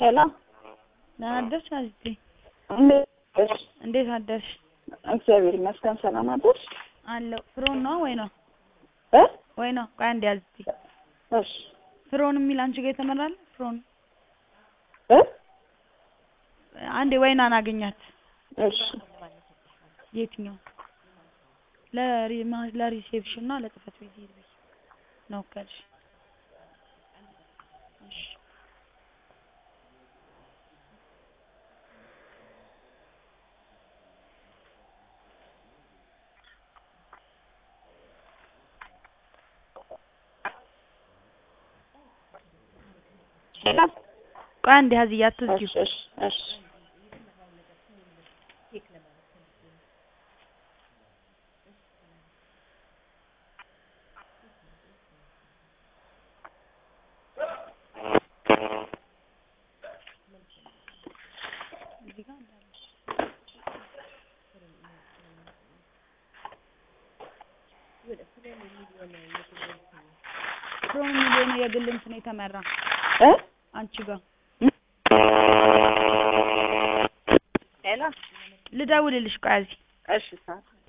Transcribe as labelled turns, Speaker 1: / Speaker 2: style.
Speaker 1: ሄሎ
Speaker 2: ደህና አደርሽ አዚቴ?
Speaker 1: እንዴት ነሽ?
Speaker 2: እንዴት አደርሽ?
Speaker 1: እግዚአብሔር ይመስገን ሰላም አደርሽ?
Speaker 2: አለው ፍሮን ነው ወይ ነው
Speaker 1: እ
Speaker 2: ወይ ነው? ቆይ አንዴ አዚቴ
Speaker 1: እሺ
Speaker 2: ፍሮን የሚል አንቺ ጋር የተመራለ ፍሮን
Speaker 1: እ
Speaker 2: አንዴ ወይናን አገኛት።
Speaker 1: እሺ
Speaker 2: የትኛው ለሪ ለሪሴፕሽን እና ለጽህፈት ቤት ሄድ ብዬሽ ነው ካልሽ እሺ
Speaker 1: ሄሎ
Speaker 2: ቆይ አንዴ ሀዝዬ አትዝጊው።
Speaker 1: እሺ እሺ እሺ
Speaker 2: እዚህ ጋር እንዳለ ፍሮን የሚል የሆነ የግል እንትን የተመራ
Speaker 1: እ
Speaker 2: አንቺ ጋር
Speaker 1: ሄሎ
Speaker 2: ልደውልልሽ። ቆይ አዚ
Speaker 1: እሺ ሰዓት